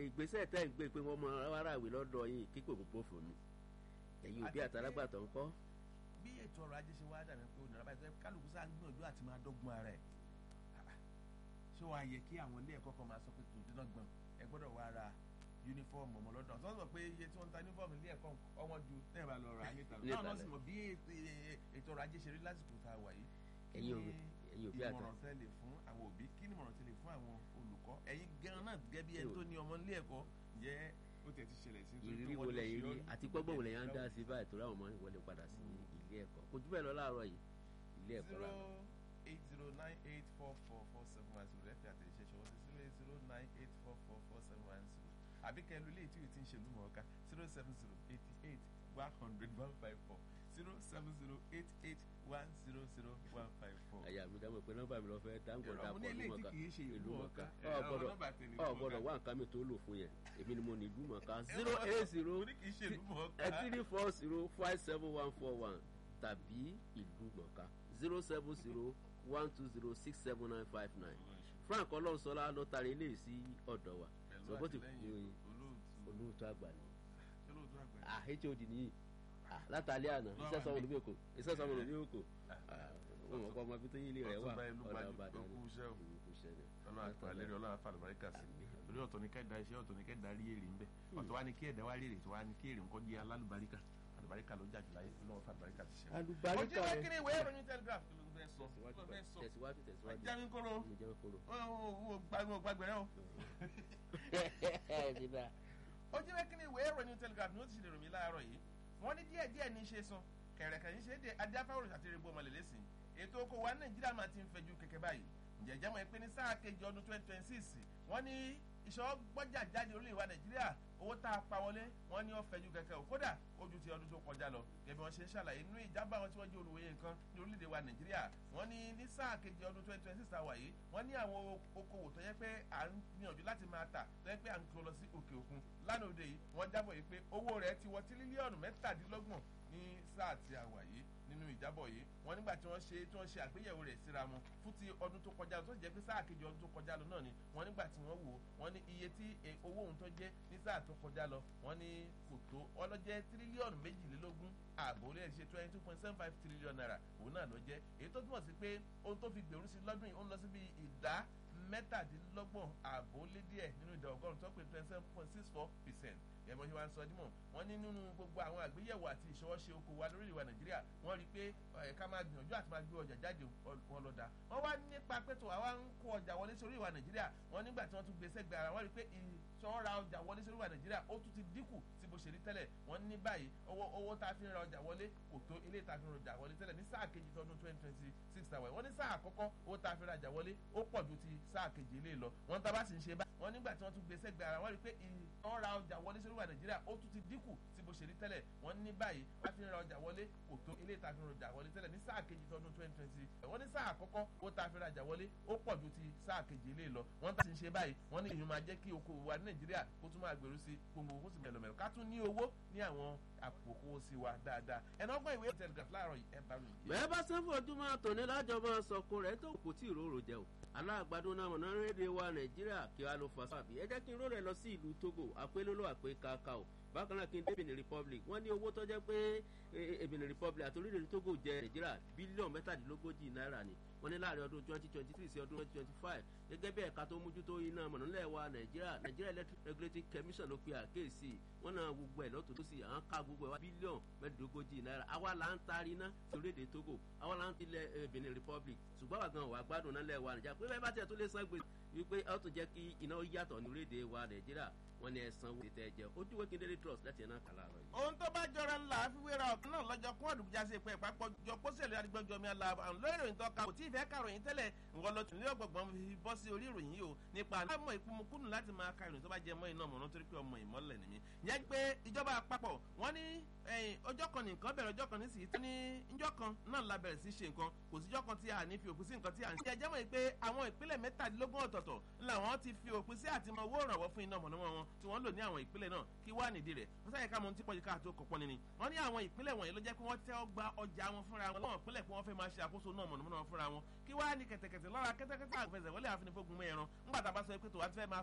ìgbésẹ̀ tẹ́ ń gbé pé wọ́n mọ aráàwé lọ́dọ̀ yín kíkò kò bófò ni ẹ̀yin òbí àtàlágbàtọ̀ ń kọ́. bí ètò ọrọ̀ ajé ṣe wá dàbí pé onírà báyìí sọ kálukú sáà ń gbìyànjú àti máa dọ́gbọ́n ara ẹ̀ ṣé wàá yẹ kí àwọn ilé ẹ̀kọ́ kan máa sọ pé tòun gbọ̀n ẹ gbọ́dọ̀ wá ra yunifọ́ọ̀mù ọmọ lọ́dọ̀ tó ń sọ pé iye tí wọ́n ń ta yunifọ́ọ̀mù ilé ẹ̀kọ́ ọwọ́n ju tẹ́ẹ̀ bá lọ rà á níta náà náà sì mọ̀ bí ètò ọrọ̀ ajé ṣe rí lásìkò tá a wà yìí ẹ̀yin òbí ẹ̀yin òbí àtà ìmọ̀ràn tẹ́ lè fún àwọn òbí kí ni ìmọ̀ràn tẹ́ lè fún àwọn olùkọ́ ẹ̀yin gan náà gẹ́gẹ́ bí ẹni tó ní ọmọ ilé ẹ̀kọ́ jẹ́ ó tẹ̀ ti ṣẹlẹ̀ sí ìrírí wo lẹ́yìn rí àti gbọ́gbọ́n wo lẹ́yìn á ń dá sí báyìí tó ráwọn ọmọ wọlé padà sí ilé ẹ̀kọ́ kò jù bẹ́ẹ̀ lọ láàárọ̀ yìí ilé ẹ̀kọ́ zero làwọn. eight zero nine eight four four four seven one zero lẹ́fẹ̀ẹ́ àtẹ̀jíṣẹ́ ṣọwọ́ sí zero eight zero nine eight four four four seven one zero àbí kẹlu ilé tí o ti ń ṣe lùmọ̀ ọ̀ka zero seven zero eighty eight one hundred one five four zero seven zero eight eight one zero zero one five four. àyà mi dáhùn pé nọ́mbà mi lọ fẹ́ dáńgọ̀ Ẹ̀rọ dàpọ̀ mo ní eléyìí tí ìlúmọ̀ọ́ká kì í ṣe ìlú mọ̀ọ́ká. ọ Ẹ̀rọ gbọ́dọ̀ nọ́mbà tẹ̀lé ọ ìlú gbọ́dọ̀ mọ̀ọ́ká. wá nǹkan mi tó lò fún yẹn èmi ni mo ní ìlúmọ̀ọ́ká zero eight zero mo ní kì í ṣe ìlú mọ̀ọ́ká. three four zero five seven one four one tàbí ìlúmọ̀ọ́ká zero seven zero one two zero six seven nine five nine frank ọlọ́sọlá ló tarí eléyìí sí ọ̀dọ̀ wa pẹ̀lú sọ bó ti àtìlẹ́yìn kú olóòtú olóòtú àgbà ni olóòtú àgbà ah hod nìyí ah látàlẹ́ àná iṣẹ́ sọmọ lóbi èkó iṣẹ́ sọmọ lóbi èkó wọn mọ̀ kọ́ ọmọ bí tó yí ilé rẹ̀ wà Ọ̀túnba ìlú ọ̀dà Gbájú, ọ̀bàdàn ó kú iṣẹ́ o. kú iṣẹ́ ni. ọlọ́run àti àlẹ́rìí ọlọ́run àfa àlùbáríkà sí Àmín. torí ọ̀tọ̀ ní kẹ́ẹ̀dá iṣẹ́ ọ̀tọ̀ ní kẹ́ẹ̀dá rí èrè ń bẹ ọ̀tọ̀ wá ní kí ẹ̀dá wá rí èrè tó wá ní kí èrè nǹkan jẹ́ alálùbáríkà àlùbáríkà ló jàjù láyé ọlọ́run fàlùbáríkà ti ṣe. Àlùbáríkà ojú ìwé rẹ̀. kiri ìwé ìròyìn telegraph kí ló fẹ́ sọ kí ló fẹ́ sọ tẹ̀síwájú tẹ̀síwájú jáwé kóró mi jẹ́ kóró. ó gbàgbé rẹ o. Nígbà ojú ìwé kiri ìwé ìròyìn telegraph ni ó ti ṣe lè ròmí láàárọ̀ yìí wọ́n ní díẹ̀ díẹ̀ ní í ṣe sun kẹ̀rẹ̀kẹ̀ ní ṣe é dé adéáfáwòrán àti rẹ̀gbọ́ ọmọlẹ̀lẹ́sìn ètò oko wa nàìjíríà máa ti ń fẹjú kẹ̀kẹ́ báyìí ǹjẹ́ jẹ́ mọ̀ pé ní sáà kejì ọdún twenty twenty six wọ́n ní ìṣọ́ gbọ́jà jáde orílẹ̀ wa nàìjíríà owó tá a pa wọlé wọ́n ní ó fẹjú kẹ̀kẹ́ o kódà ó ju ti ọdún tó kọjá lọ gẹ́gẹ́ bí wọ́n ṣe ń ṣàlàyé nínú ìjábọ̀ àwọn tí wọ́n jẹ́ olùwòye nǹkan ní orílẹ̀ wa nàìjíríà wọ́n ní ní sáà kejì ọdún twenty twenty six àwà yìí wọ́n ní àwọn okòwò tó yẹ pé à ń gbìyànjú láti máa tà tó yẹ pé à ń kó lọ sí òkè òkun lánàá òde yìí wọ́n jábọ̀ yìí pé owó rẹ̀ ti wọ tírílíọ̀nù mẹ́tàdínlọ́gbọ̀n ní sáà tí a wà yìí nínú ìjábọ̀ yìí wọ́n nígbà tí wọ́n ṣe tí wọ́n ṣe àgbéyẹ̀wò rẹ̀ síra wọn fún ti ọdún tó kọjá lọ tó sì jẹ́ pé sáà kejì ọdún tó kọjá lọ náà ni wọ́n nígbà tí wọ́n wò ó wọ́n ní iye tí e, owó ohun tó jẹ́ ní sáà tó kọjá lọ wọ́n ní kò tó wọ́n lọ jẹ́ tírílíọ̀nù méjìlélógún ààbò orí ẹ̀ ṣe twenty two point seven five trillion naira òun náà ló jẹ́ èyí tó túmọ̀ sí pé ohun tó fi gbèrú sí lọ́dún yìí ó ń lọ sí bí ìdá mẹ́tàdínlọ́gbọ̀n ààbò lé díẹ̀ nínú ìdá ọgọ́rùn-ún tó pé twenty seven point six four percent ẹ̀mọ́ ṣe wá ń sọ dímọ̀ wọ́n ní nínú gbogbo àwọn àgbéyẹ̀wò àti ìṣọwọ́ṣe oko wa lórí ìwà nàìjíríà wọ́n rí i pé ẹ̀ ká máa gbìyànjú àti máa gbé ọjà jáde wọn lọ da wọ́n wá nípa pẹ̀tọ̀ àwa ń kó ọjà wọlé sórí ìwà nàìjíríà wọ́n nígbà tí wọ́n tún gbé sẹ́gbẹ̀ẹ́ ara wọ́n rí i pé ìṣọ́ra ọjà wọlé sórí ìwà nàìjíríà ó tún ti dínkù sí bó ṣe rí tẹ́lẹ̀ wọ́n ní báyìí owó owó tá a fi ń ra ọjà wọlé kò tó ilé tá a fi ń ra ọjà wọlé tẹ́lẹ̀ ní sáà kejì tọdún twenty twenty six tàwa wọ́n ní sáà àkọ́kọ́ owó tá a fi ra ọjà wọlé ó pọ̀ ju ti sáà kejì ilé lọ wọ́n tá a bá sì ń ṣe báyìí wọ́n nígbà tí wọ́n tún gbé sẹ́gbẹ̀ẹ́ ara wọ́n rí i pé ìṣọ́ra ọjà wọlé sórí ìwà nàìjíríà ó tún ti dínkù sí bó ṣe rí tẹ́lẹ̀ wọ́n ní báyìí wọ́n fi ń ra ọjà wọlé kò tó ilé tá a fi ń ra ọjà wọlé tẹ́lẹ̀ ní sáà kejì tọdún twenty twenty wọ́n ní sáà àkọ́kọ́ owó tá a fi ra ọjà wọlé ó pọ̀ ju ti sáà kejì ilé lọ wọ́n tá a sì ń ṣe báyìí wọ́n ní ìyún máa jẹ́ kí oko wa ní nàìjíríà kó tún máa gbèrú sí gbogbo owó sì mẹ́lọmẹ́lọ ká tún ní owó ní àwọn àpòkó sí wa dáadáa ẹ̀nà ọgbọ́n ìwé telegraph láàárọ̀ yìí ẹ̀ bá mi. bẹ́ẹ̀ bá sẹ́ fojúmọ́ tòní lájọba sọ̀kò rẹ̀ tó kò tí ì róró jẹ o aláàgbàdo náà mọ̀nà rédè wa nàìjíríà kí wàá ló fa sábì ẹ jẹ́ kí n ró rẹ̀ lọ sí ìlú togo àpélólò àpé kakao bákan náà kí n dé benin republic wọ́n ní owó tó jẹ́ pé benin republic àti orílẹ̀-èdè togo jẹ nàìjíríà bílíọ̀nù mẹ́tàdínlógójì náírà ni wọ́n ní láàrin ọdún twenty twenty three sí ọdún twenty twenty five gẹ́gẹ́ bí ẹ̀ka tó mójútó iná mọ̀nàlẹ́ wa nàìjíríà nàìjíríà electric regulatory commission ló pe àkéèsì wọ́n náà gbogbo ẹ̀ lọ́tọ̀ tó sì à ń ká gbogbo ẹ̀ wá bílíọ̀nù mẹ́tàdínlógójì náírà àwa là ń taari iná sí orílẹ̀-èdè togo àwa là ń tilẹ̀ benin republic ṣùgbọ́n àwa gan wà gbádùn náà lẹ̀ wa nàìjíríà pé bẹ́ẹ̀ bá tiẹ̀ tó lè san gbèsè wípé ó tún jẹ́ kí iná yàtọ̀ ní orílẹ̀-èdè wa nàìjíríà wọ́n ní ẹ̀sán wo tètè jẹ́ ojú wẹ́kí daily trust láti ẹ̀ náà kàlà rẹ̀. ohun tó bá jọra ńlá àfiwéra ọ̀kan náà lọ́jọ́ kún ọ̀dùnkúnjà sí ìpẹ́ ìpapọ̀ jọ pósẹ̀lú adigunjọ mi àlà àwọn lórí ìròyìn tó ka kò tí ì fẹ́ kàròyìn tẹ́lẹ̀ ńgọ́ lọ tún ní ọgbọ̀gbọ̀n fi bọ́ sí orí ìròyìn yìí o nípa àmọ́ ìpamọ́kùnù láti máa ka ìròyìn tó bá jẹ mọ́ iná mọ̀nà torí pé ọmọ ìmọ̀lẹ̀ nìyí. yẹn pé ìjọba àpapọ̀ wọ́n ní ọjọ́ kan nìkan bẹ̀rẹ̀ ọjọ́ kan nísìsiyìí tó ní ìjọ kan náà la bẹ̀rẹ̀ sí ṣe nǹkan kò síjọ́ kan tí a ní fi òpin sí nǹkan tí a ń ṣe. ẹjẹ́ mọ̀ pé àwọn ìpínlẹ̀ mẹ́tàdínlógún ọ̀tọ̀ọ̀tọ̀ làwọn ti fi òpin sí àti mọ owó ìrànwọ́ fún iná mọ̀nàmọ́ wọn tí wọ́n lò ní àwọn ìpínlẹ̀ náà kí wá nìdí rẹ̀ wọ́n sáyẹ ká mọ tí pọ̀jù káàtó kọ̀pọ̀ nínú wọ́n ní àwọn ìpínlẹ̀ wọ̀nyí ló jẹ́ pé wọ́n tẹ́ ọ gba ọjà wọn fúnra wọn láwọn ìpínlẹ̀ pé wọ́n fẹ́ máa ṣe àkóso náà mọ̀nàmọ́ná wọn fúnra wọn kí wá ní kẹ̀tẹ̀kẹ̀tẹ̀ lọ́ra kẹ́tẹ́kẹ́tẹ́ àgbẹ̀sẹ̀ wọlé àfinifógun mẹ́ẹ̀rán ńgbà tá a bá sọ pé tòwá ti fẹ́ máa